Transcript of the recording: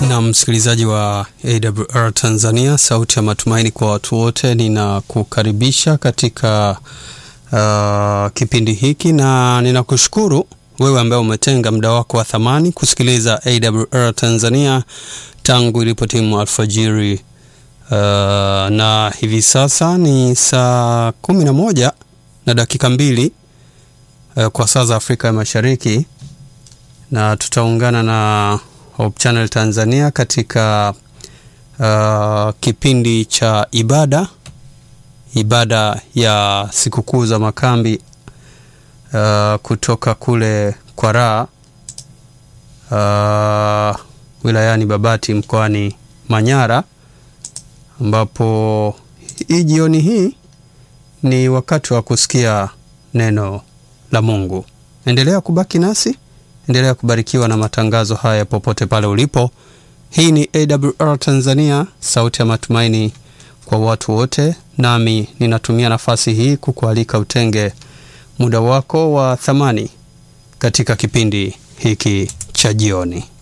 na msikilizaji wa AWR Tanzania, sauti ya matumaini kwa watu wote, ninakukaribisha katika uh, kipindi hiki na ninakushukuru wewe ambaye umetenga muda wako wa thamani kusikiliza AWR Tanzania tangu ilipotimu alfajiri. Uh, na hivi sasa ni saa kumi na moja na dakika mbili uh, kwa saa za Afrika ya Mashariki, na tutaungana na Hope Channel Tanzania katika uh, kipindi cha ibada ibada ya sikukuu za makambi uh, kutoka kule Kwaraa uh, wilayani Babati mkoani Manyara, ambapo hii jioni hii ni wakati wa kusikia neno la Mungu. Endelea kubaki nasi, endelea kubarikiwa na matangazo haya popote pale ulipo. Hii ni AWR Tanzania, sauti ya matumaini kwa watu wote, nami ninatumia nafasi hii kukualika utenge muda wako wa thamani katika kipindi hiki cha jioni.